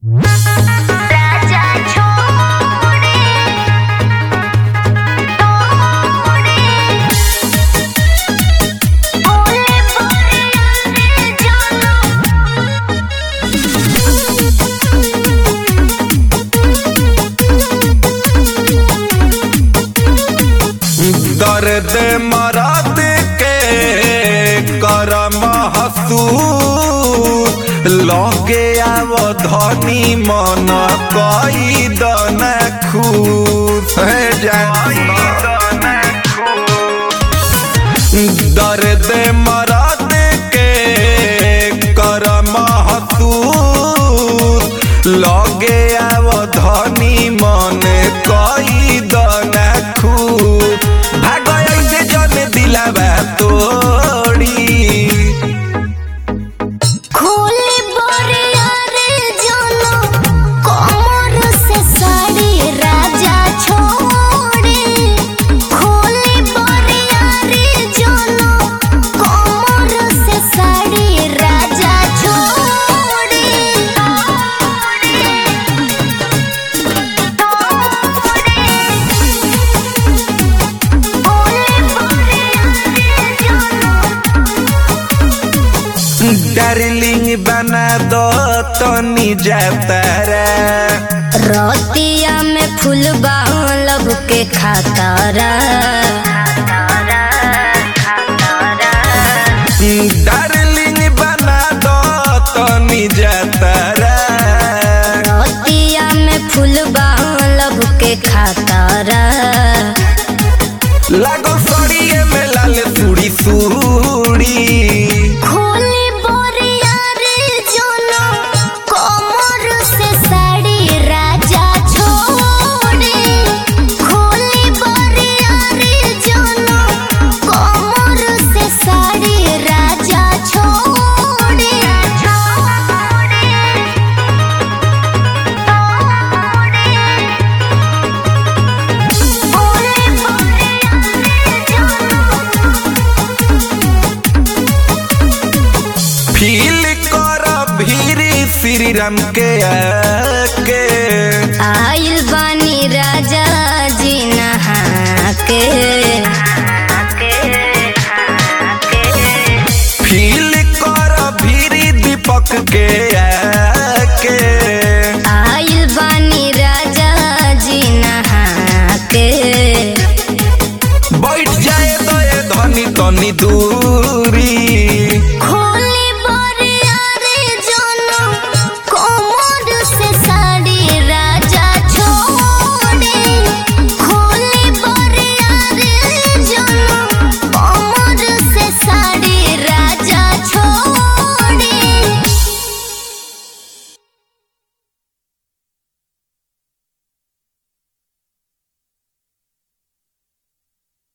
राजा छोड़े तोड़े बोले बोले जानो दर्द मरद के करम हसू लगे आव धनी मन कई दन खूब दर्द मरद के करम हसू लगे आव धनी मन कई दन खूब भाग ऐसे जन दिलावा तोड़ी खोले बोरिया रे जानो कमर से साड़ी राजा छोड़े खोले बोरिया रे जानो कमर से साड़ी राजा छोड़े बोले बोरिया रे जानो डार्लिंग बना दो तनी जाता रे रतिया में फूल लब के खातारा डार्लिंग बना दो तनी जाता रे रतिया में फूल लब के खातारा लागो सड़िए में लाल सूड़ी सूड़ी खोली बोरिया रे जोनो कमर से साड़ी राजा छोड़े खोली बोरिया रे जोनो कमर से साड़ी राजा छोड़े बोले फील कर भीरी श्री राम के आके आइल बानी राजा जी नहा के फील कर भीरी दीपक के आके आइल बानी राजा जी नहा के बैठ जाए तो ये धनी तनी दूर